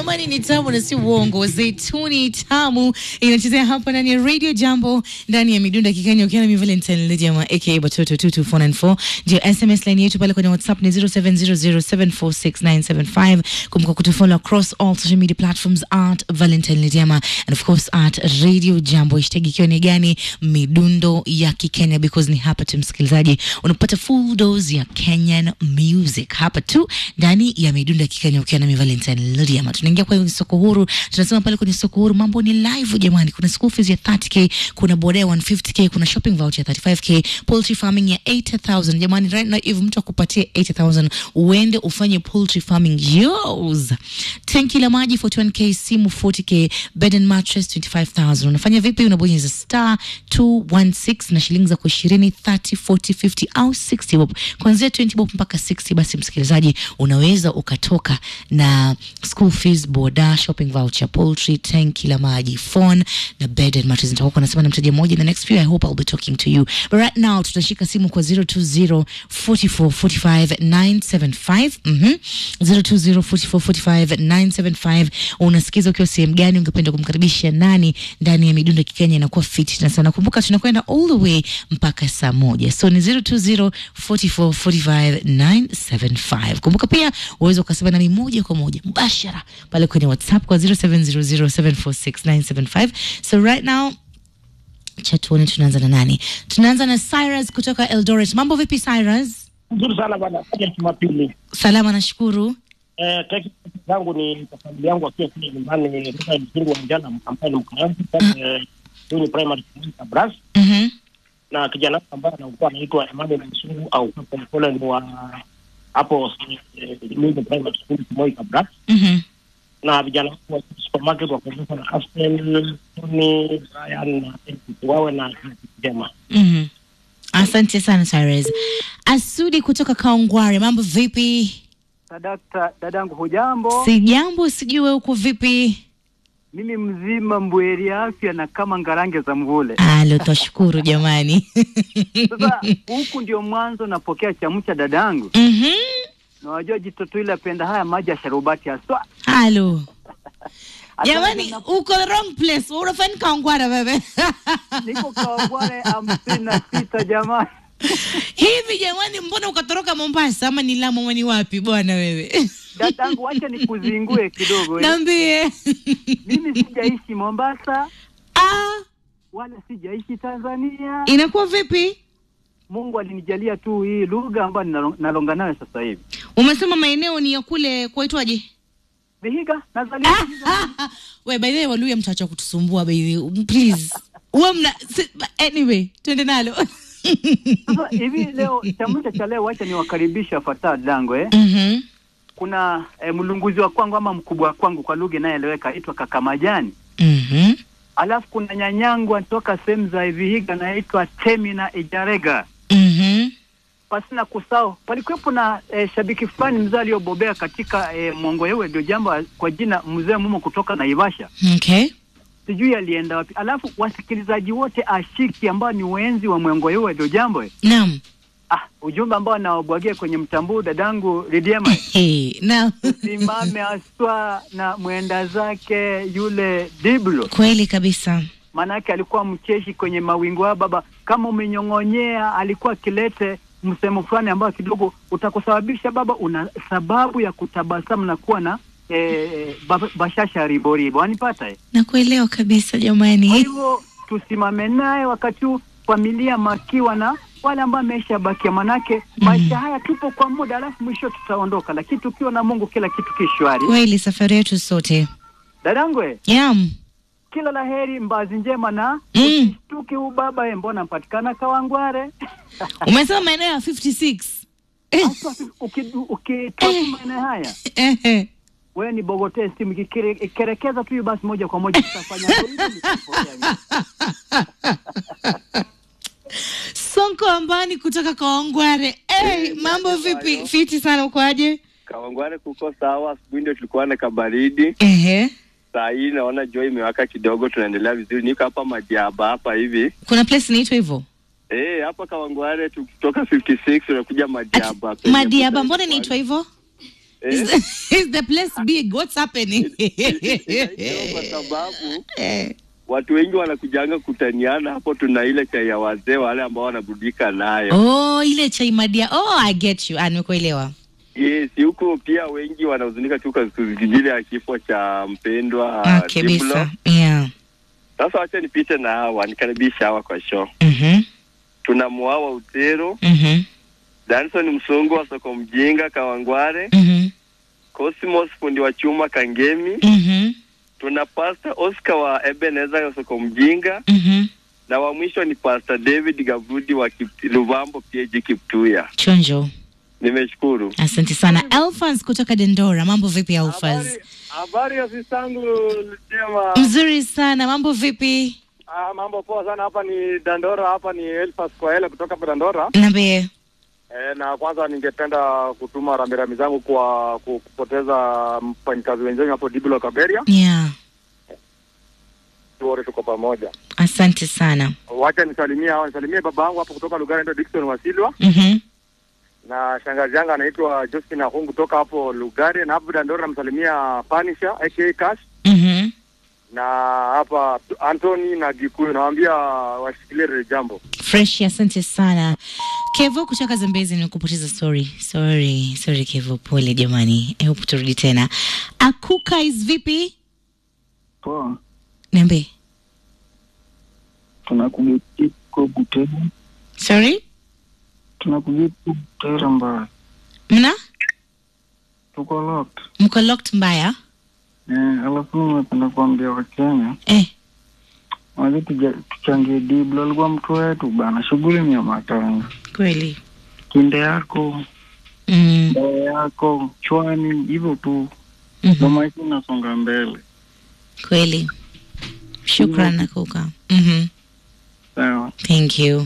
jamani, ni tamu na si uongo. Zeituni tamu inachezea hapa ndani ya Radio Jambo, ndani ya midunda kikenya, ukiwa na mi Valentine Lejama aka Batoto 22494 ndio SMS line yetu pale kwenye WhatsApp ni 0700746975. Kumbuka kutufollow across all social media platforms at Valentine Lejama and of course at Radio Jambo, hashtag ikiwa ni gani? Midundo ya Kikenya, because ni hapa tu msikilizaji unapata full dose ya Kenyan music hapa tu ndani ya midundo ya Kikenya, ukiwa na mi Valentine Lodiama. Tunaingia kwenye soko huru, tunasema pale kwenye soko huru mambo ni live jamani. Kuna school fees ya 30k, kuna boda ya 150k, kuna shopping voucher ya 35k, poultry farming ya 80000 jamani. Right now if mtu akupatie 80000 uende ufanye poultry farming yours. Tanki la maji 41k, simu 40k, bed and mattress 25000. Unafanya vipi? Unabonyeza star 216 na shilingi za kwa 20 30 40 50 au 60 bob, kuanzia 20 bob mpaka 60. Basi msikilizaji, unaweza ukatoka na school fees, boda, shopping voucher, poultry, tanki la maji, phone na bed and mattress. Nitakuwa nasema na mteja mmoja in the next few. I hope I'll be talking to you, but right now tutashika simu kwa 020 44 45 975 mhm 020 44 45 975. Unasikiza ukiwa sehemu gani? Ungependa kumkaribisha nani ndani ya midundo ya Kikenya? Inakuwa fit na sana. Kumbuka tunakwenda all the way mpaka saa moja, so ni 020 44 45 975. Kumbuka pia uweza ukasema nami moja kwa moja mbashara pale kwenye WhatsApp kwa 0700746975. So right now cha tuone tunaanza na nani? Tunaanza na Cyrus kutoka Eldoret. Mambo vipi Cyrus? Nzuri sana bwana, kaja Jumapili. Salama, nashukuru. Eh, teksi zangu ni kwa familia yangu wakiwa kule nyumbani kutoka msingi wa njana ambaye ni mkaanzi pale Juni Primary School Kabras, Mhm. na kijana wangu ambaye anakuwa anaitwa Emmanuel Msungu au kwa Polepole ni wa hapo eh, Juni Primary School Moi Kabras, Mhm. na vijana wangu wa supermarket wakuonyesha na Aspen, Tony, Brian na Eric wawe na kazi njema. Mhm. Asante sana Cyrus. Asudi kutoka Kaongware. Mambo vipi? Sadakta dadangu, hujambo? Si jambo, sijui wewe uko vipi? Mimi mzima mbweri afya na kama ngarange za mvule. Alo, twashukuru jamani. Sasa huku ndio mwanzo napokea chamcha dadangu, Mhm. na wajua jitoto ile apenda haya maji ya sharubati haswa. Halo. Hata Jamani, mimi uko the wrong place. Unafanya Kaongware wewe. niko Kawangware hamsini na sita jamani. Hivi jamani, mbona ukatoroka Mombasa ama ni Lamu ama ni wapi bwana wewe? Dadangu, wacha nikuzingue kidogo eh. Niambie. Mimi sijaishi Mombasa Ah, wala sijaishi Tanzania. inakuwa vipi? Mungu alinijalia tu hii lugha ambayo ninalo- nalonga nayo sasa hivi. Umesema maeneo ni ya kule kwaitwaje? Vihiga nazaliwa We, by the way, Waluya mtawacha kutusumbua by the way. Please. Uwe mna si- anyway, twende nalo. Sasa hivi leo chamcha cha leo, wacha niwakaribisha wafuatao dango eh. Mhm. Kuna eh, mlunguzi wa kwangu ama mkubwa wa kwangu kwa lugha inayoeleweka aitwa kaka Majani, Mhm. alafu kuna nyanyangu anatoka sehemu za Vihiga anaitwa Temina Ijarega. Mhm. Pasina kusahau palikuwepo na eh, shabiki fulani mzee aliyobobea katika eh, Mongoyewe ndio jambo kwa jina mzee Mumo kutoka Naivasha, Okay. sijui alienda wapi. Alafu wasikilizaji wote ashiki ambao ni wenzi wa Mongoyewe ndio jambo eh. Naam. Ah, ujumbe ambao nawabwagia kwenye mtambuu dadangu Lidiema Hey, naam. simame aswa na mwenda zake yule Diblo, Kweli kabisa. maanake alikuwa mcheshi kwenye mawingu haya baba. Kama umenyong'onyea, alikuwa akilete msemo fulani ambao kidogo utakusababisha baba, una sababu ya kutabasamu na kuwa na eh, ba- bashasha riboribo, wanipata eh? Nakuelewa kabisa Kwa jamani. hivyo tusimame naye wakati huu, familia makiwa na wale ambao ameisha bakia, manake maisha haya tupo kwa muda, alafu mwisho tutaondoka, lakini tukiwa na Mungu kila kitu kishwari. Kweli safari yetu sote. Dadangu eh, Yam. kila la heri, mbazi njema na Mm. usishtuke huu baba eh, mbona mpatikana Kawangware Umesema maeneo ya 56. Hasa uki- ukitoka maeneo haya Ehe. wewe ni bogotee simu ikikere- ikirekeza tu hiyo basi moja kwa moja tutafanya Sonko Ambani kutoka Kaongware. Hey, mambo vipi? Fiti sana ukoaje? Kawangware kuko sawa. Asubuhi ndio tulikuwa na kabaridi, Ehe. saa hii naona jua imewaka kidogo, tunaendelea vizuri. Niko hapa Madiaba hapa hivi Kuna place inaitwa hivyo? eh, hapa Kawangware tukitoka 56 unakuja Madiaba. penye Madiaba, Busa mbona Safari. inaitwa hivyo? Is, the, is the place big? What's happening? Inaitwa kwa sababu Eh, watu wengi wanakujanga kutaniana hapo. Tuna ile chai ya wazee wale ambao wanaburudika nayo. oh, ile chai madia. Oh, I get you. Ah, nimekuelewa. Yes, huko pia wengi wanahuzunika tu kwa ajili ya kifo cha mpendwa Ah, Diblo. kabisa. Yeah. Sasa wacha nipite na hawa nikaribisha hawa kwa show. Mhm. Tuna Mwawa Utero, Mhm. Danson Msongo wa soko mjinga Kawangware, Mhm. Cosmos fundi wa chuma Kangemi, Mhm. tuna Pastor Oscar wa Ebenezer wa soko mjinga Mhm. na wa mwisho ni Pastor David Gavudi wa Kip- Luvambo PAG Kiptuya. Chonjo. Nimeshukuru. Asante sana. Alphas kutoka Dendora. Mambo vipi Alphas? Habari ya sistangu Lutema. Mzuri sana. Mambo vipi? Ah, mambo poa sana. Hapa ni Dandora, hapa ni Elfas Kwaele kutoka hapa Dandora. Niambie. E, na kwanza ningependa kutuma rambirambi zangu kwa ku- kupoteza mfanyikazi wenzangu hapo Diblo Kaberia. Yeah. Wote tuko pamoja. Asante sana. Wacha nisalimie hao, nisalimie baba yangu hapo kutoka Lugari anaitwa Dickson Wasilwa Mhm. na shangazi yangu anaitwa Josephine Ahungu kutoka hapo Lugari, na hapo Dandora namsalimia Panisha aka Cash Mhm. na hapa Anthony na Gikuyu, nawaambia washikilie lile jambo. Fresh, asante sana. Kevo kutoka Zambezi, nimekupoteza. Sorry, sorry, sorry Kevo, pole jamani. I hope turudi tena. Akuka is vipi? Poa, Niambie. tunakugeti ko Butere, Sorry? tunakugeti Butere mbaya, Mna? tuko locked. Mko locked mbaya? Eh, alafu nimependa kuambia Wakenya Eh. waje tuja- tuchangie Diblo, alikuwa mtu wetu bana. Shughuli ni ya matanga, Kweli. kinde yako Mm. dawa yako chwani, hivyo tu ndo Mhm. maisha inasonga mbele. Kweli. Shukran Akuka. Mhm. Sawa, Thank you.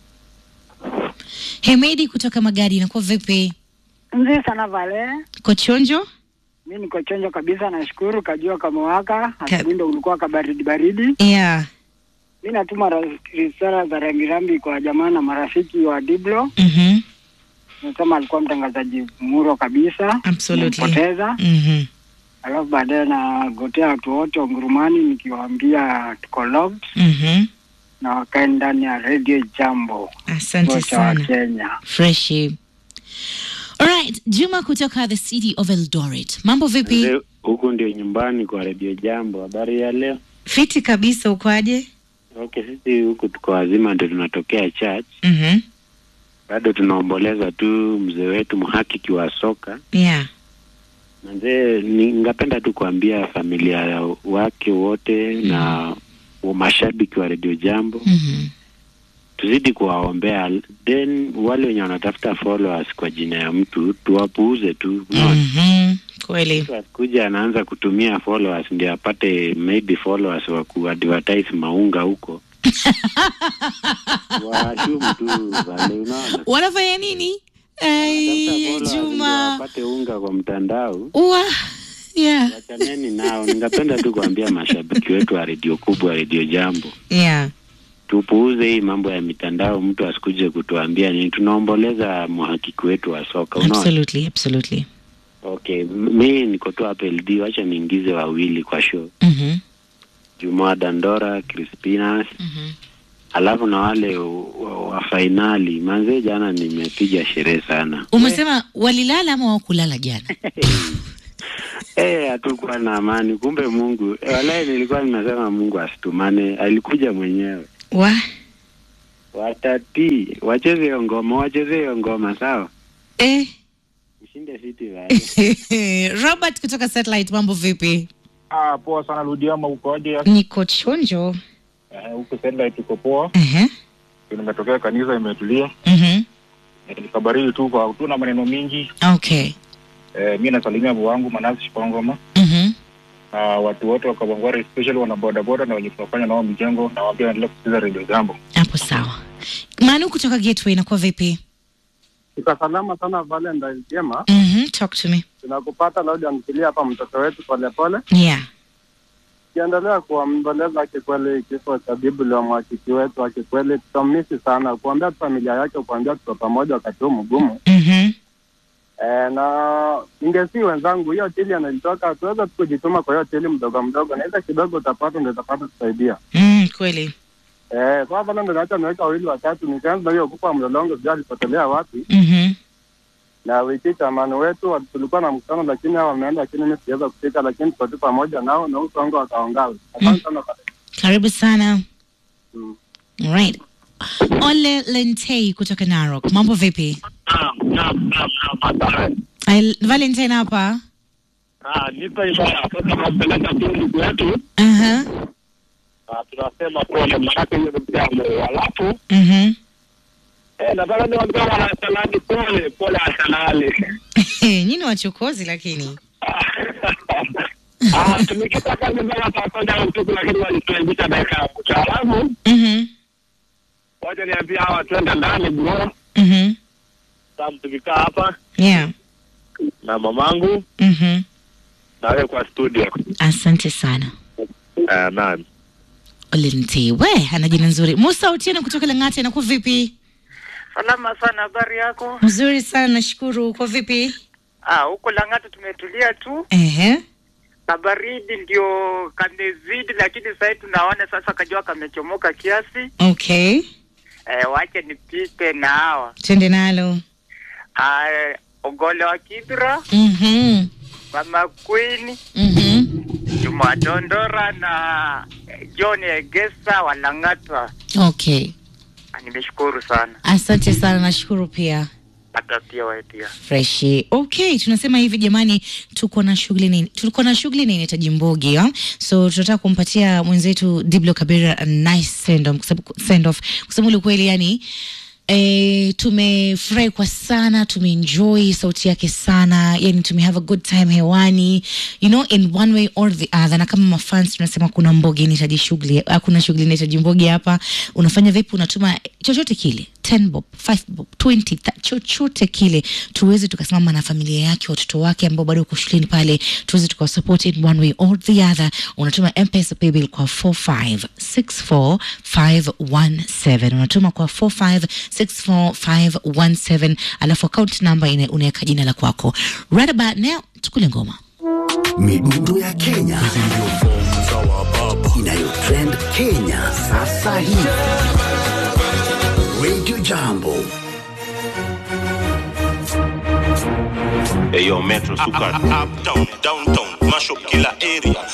Hemedi kutoka Magadi, inakuwa vipi? Mzee sana Vale, Kochonjo? mi niko chonjo kabisa, nashukuru. Kajua kamewaka, asubuhi ndo ulikuwa kabaridi baridi. Yeah. Mi natuma ra- risala za rambirambi kwa jamaa na marafiki wa Diblo. Mhm. Nasema alikuwa mtangazaji muro kabisa, Absolutely. Nimempoteza. Mhm. Alafu baadaye nagotea watu wote wa Ngurumani nikiwaambia tuko locked Mhm. na wakae ndani ya Radio Jambo Asante wote wa sana. Kenya. Freshi. Alright, Juma kutoka the city of Eldoret. Mambo vipi? Leo, huku ndio nyumbani kwa redio Jambo. Habari ya leo? Fiti kabisa ukoaje? Okay, sisi huku tuko wazima, ndio tunatokea church, Mhm. bado tunaomboleza tu mzee wetu mhakiki wa soka. Yeah. Mzee, ningependa tu kuambia familia wake wote na mashabiki wa redio Jambo Mhm. tuzidi kuwaombea, then wale wenye wanatafuta followers kwa jina ya mtu tuwapuuze tu. Unaona? Mhm. Kweli. Mtu asikuja anaanza kutumia followers ndio apate maybe followers wa kuadvertise maunga huko washumu tu vale, unaona Wanafanya nini? Ai, Wanatafuta followers ndio Juma. wapate unga kwa mtandao. Ua. Yeah. Wachaneni nao. Ningependa tu kuambia mashabiki wetu wa redio kubwa, redio Jambo, Yeah. tupuuze hii mambo ya mitandao. Mtu asikuje kutuambia nini. Tunaomboleza mhakiki wetu wa soka, unaona. Absolutely, absolutely. Okay, m- mi niko tu hapa LD, wacha niingize wawili kwa show, Mhm. Jumaa Dandora, Crispinas Mhm. alafu na wale wa, wa fainali manzee, jana nimepiga sherehe sana. Umesema walilala ama wakulala jana? Eh, hatukuwa na amani, kumbe Mungu eh, walai, nilikuwa nimesema Mungu asitumane, alikuja mwenyewe. Wa? Watatii, wacheze hiyo ngoma, wacheze hiyo ngoma, sawa, Eh. ushinde City basi. Robert kutoka Satellite, mambo vipi? Ah, poa sana Ludiama, ukoaje? Niko chonjo. Eh, Huku satellite tuko poa, Ehe. nimetokea kanisa, imetulia, Mhm. Eh, nikabaridi tu kwa tuna maneno mingi. Okay. Eh, mi nasalimia baba wangu Manasi Shipangoma Mhm. na watu wote wa Kabangware, especially wana bodaboda na wenye tunafanya nao mijengo, na waambia endelea kusikiza redio Jambo. Hapo sawa. Manu kutoka Gateway, inakuwa vipi? Ika salama sana Valentine jema, Mhm. Talk to me. tunakupata Laudi amkilia hapa mtoto wetu polepole, Yeah. kiendelea kuomboleza kikweli kifo cha Biblia mwakiki wetu wa kikweli, tutamisi sana, kuambia tu familia yake, kuambia tuko pamoja wakati huu mgumu. Mhm. Eh, na ningesi wenzangu, hiyo hoteli anajitoka, tuweza tu kujituma kwa hiyo hoteli mdogo mdogo, na ile kidogo utapata ndio utapata kusaidia. Mm, kweli. Eh, kwa hapa ndo naacha niweka wawili watatu, nikaanza na hiyo kupa mlolongo, sijui alipotelea wapi. Mhm. Na wiki chamani wetu wa- tulikuwa na mkutano, lakini hao wameenda, lakini mimi siweza kufika, lakini tuko tu pamoja nao na uso wangu wakaongawe. Asante sana. Karibu sana. Mm. Alright. Ole Lentei kutoka Narok. Mambo vipi? Ai- Valentine hapa. nipa ibara sasa napeleka tu ndugu yetu Aha. Ah, tunasema pole maanake hiyo ni mjambo alafu Mhm. eh, nataka niwaambia wanasalani pole pole asalali Nyinyi wachokozi lakini. Ah, tumekitaka nyumbani saa moja usiku lakini walituaibisha dakika ya mwisho alafu Mhm. wacha niambia hawa twende ndani bro Mhm. sasa tukikaa hapa Yeah. na mamangu Mhm. na wewe kwa studio Asante sana. uh, naam Ole Lentei. We, ana jina nzuri. Musa Otieno kutoka Lang'ata inakuwa vipi? Salama sana, habari yako? Mzuri sana nashukuru. Uko vipi? Ah, huko Lang'ata tumetulia tu, Ehe. na baridi ndio kamezidi, lakini sasa tunaona sasa kajua kamechomoka kiasi. Okay. Eh, wache nipite na hawa Twende nalo. ah, Ogole wa Kibra, Mhm. Mama Queen, Mhm. Juma Dondora na eh, John Egesa wa Lang'ata. Okay. Ah, nimeshukuru sana, Asante sana nashukuru pia. hata pia wewe pia. freshi okay tunasema hivi jamani tuko na shughuli nini tulikuwa na shughuli na inahitaji mbogi ha? so tunataka kumpatia mwenzetu diblo kabera a nice send off, kwa sababu- send off kusema ule kweli yani E, tumefurahi kwa sana tumeenjoy sauti yake sana yani tumehave a good time hewani you know in one way or the other na kama mafans tunasema kuna mbogi inahitaji shughuli hakuna shughuli inahitaji mbogi hapa unafanya vipi unatuma chochote kile 10 bob 5 bob 20 tha- chochote kile tuweze tukasimama na familia yake watoto wake ambao bado uko shuleni pale tuweze tukawasupport in one way or the other unatuma mpesa paybill kwa 4564517 unatuma kwa 4564517 alafu account number ina- unaweka jina la kwako right about now tukule ngoma midundo ya Kenya inayotrend Kenya sasa hivi. Radio Jambo Hey yo, Metro Suka. Up, down, downtown, mash up kila area.